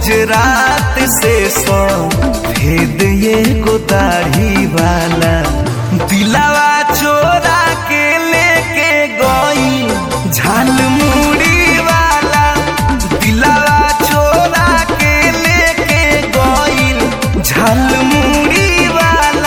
गुजरात से सो भेद ये गो दाढ़ी वाला दिलावा चोरा के लेके गई झाल मुड़ी वाला दिलावा चोरा के लेके गई झाल मुड़ी वाला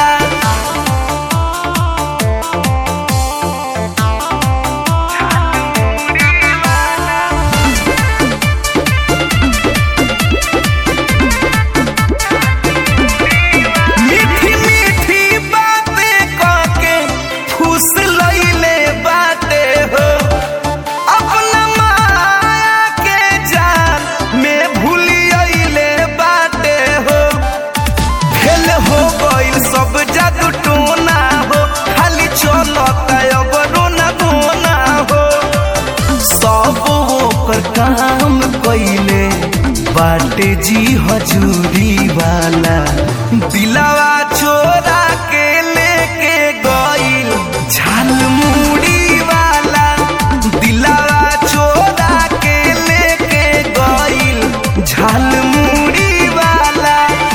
मीठी मीठी बातें करके फूस लइले बाटे हो अपना माया के जाल में भूलियले बाटे हो फेल हो गइल सब जादू टोना हो खाली चलता अब रोना धोना हो सब ओकर काम कइले बाटे जी हजूरी वाला दिलावा चोरा के लेके गइल झाल मुड़ी वाला दिलावा चोरा के लेके गइल झाल मुड़ी वाला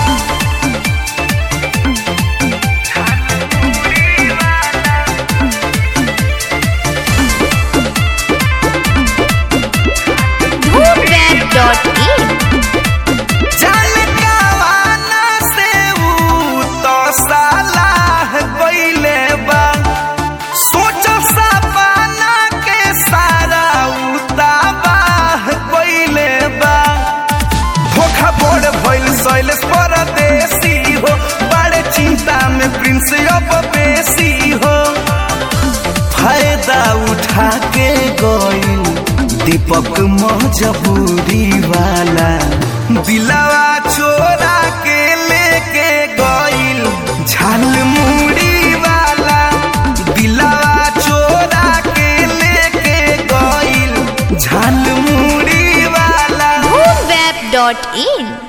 धूमवेब.in जान कावाना से ऊ तो सालाह गइले बा सोच सपना के सारा ऊ तबाह गइले बा धोखा बोड़ भइल शैलेश परदेसी हो बड़े चिंता में प्रिंस अब बेसी हो फायदा उठा के गइल दीपक मजबूरी वाला दिलावा चोरा के लेके गइल झाल मुड़ी वाला दिलावा चोरा के लेके गइल झाल मुड़ी वाला धूमवेब.in